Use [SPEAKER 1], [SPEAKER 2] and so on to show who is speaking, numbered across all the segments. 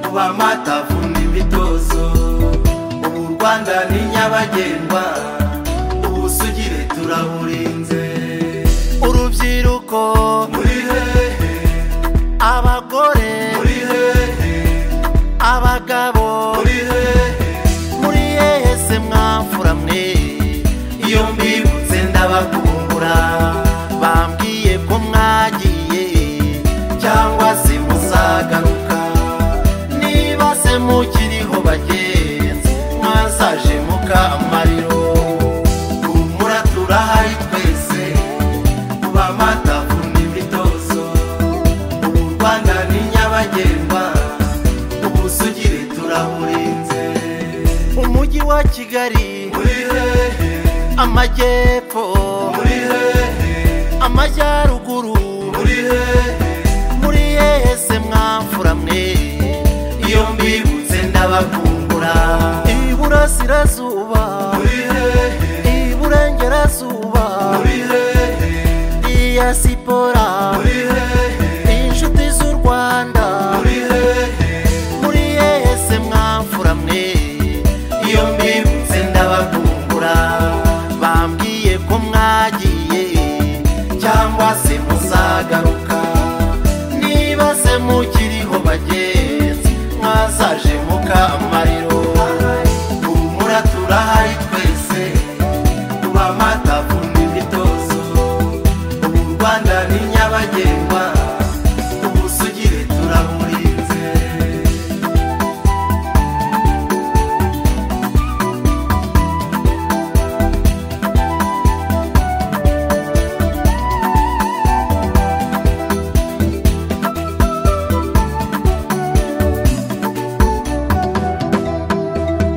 [SPEAKER 1] kuba amata vumba imitozo ubu u rwanda ni nyabagendwa ubu sugire turaburinze
[SPEAKER 2] urubyiruko
[SPEAKER 1] muri hehe
[SPEAKER 2] abagore
[SPEAKER 1] muri hehe
[SPEAKER 2] abagabo
[SPEAKER 1] muri hehe
[SPEAKER 2] muri yese mwafuramwe
[SPEAKER 1] iyo mbibutse ndabakumbura
[SPEAKER 2] bambwiye ko mwagiye
[SPEAKER 1] cyangwa se muzagaruka
[SPEAKER 2] niba se mukiriho bagenzi
[SPEAKER 1] mwasaje mukamariro humura turahari twese kuba amata vumba imitozo ubu u rwanda ni nyabagendwa ubu sugire turaburinze
[SPEAKER 2] umujyi wa kigali
[SPEAKER 1] muri hehe
[SPEAKER 2] amajyepfo
[SPEAKER 1] muri hehe
[SPEAKER 2] amajyaruguru
[SPEAKER 1] muri hehe
[SPEAKER 2] muri yese mwafuramwe
[SPEAKER 1] iyo mbibutse ndabakumbura
[SPEAKER 2] iburasirazuba
[SPEAKER 1] muri hehe
[SPEAKER 2] iburengerazuba
[SPEAKER 1] muri hehe
[SPEAKER 2] diyasipora
[SPEAKER 1] muri hehe
[SPEAKER 2] inshuti z'u rwanda
[SPEAKER 1] muri hehe
[SPEAKER 2] muri yese mwafuramwe
[SPEAKER 1] iyo mbibutse ndabakumbura
[SPEAKER 2] bambwiye ko mwagiye
[SPEAKER 1] cyangwa se muzagaruka
[SPEAKER 2] niba se mukiriho bagenzi
[SPEAKER 1] mwasaje mukamariro humura turahari twese tuba amata vumba imitozo ubu u rwanda ni nyabagendwa ubu sugire turamurinze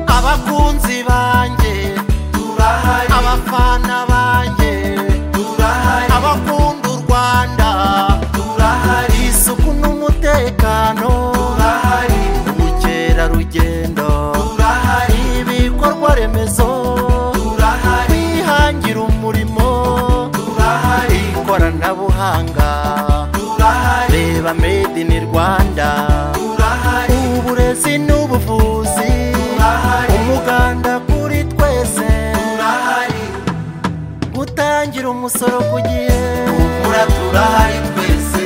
[SPEAKER 2] abakunzi banjye
[SPEAKER 1] turahari
[SPEAKER 2] abafana banjye
[SPEAKER 1] turahari
[SPEAKER 2] abakunda u rwanda
[SPEAKER 1] turahari
[SPEAKER 2] isuku n'umutekano
[SPEAKER 1] turahari
[SPEAKER 2] ubukerarugendo
[SPEAKER 1] turahari
[SPEAKER 2] ibikorwa remezo
[SPEAKER 1] turahari
[SPEAKER 2] kwihangira umurimo
[SPEAKER 1] turahari
[SPEAKER 2] ikoranabuhanga
[SPEAKER 1] turahari
[SPEAKER 2] reba made in rwanda
[SPEAKER 1] turahari
[SPEAKER 2] uburezi n'ubuvuzi
[SPEAKER 1] Turahari.
[SPEAKER 2] umuganda kuri twese
[SPEAKER 1] turahari
[SPEAKER 2] gutangira umusoro ku gihe
[SPEAKER 1] humura turahari twese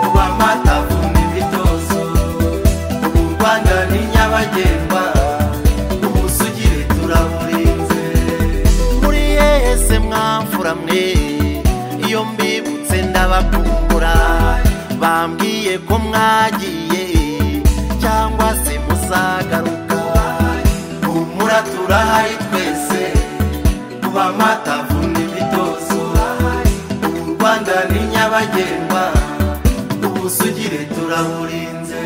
[SPEAKER 1] kuba amata vumba imitozo ubu u rwanda ni nyabagendwa ubu sugire turaburinze
[SPEAKER 2] muri yese mwafuramwe iyo mbibutse ndabakumbura bambwiye ko mwagiye cyangwa se muzagaruka
[SPEAKER 1] humura turahari twese kuba amata vumba imitozo ubu u rwanda ni nyabagendwa ubu sugire turaburinze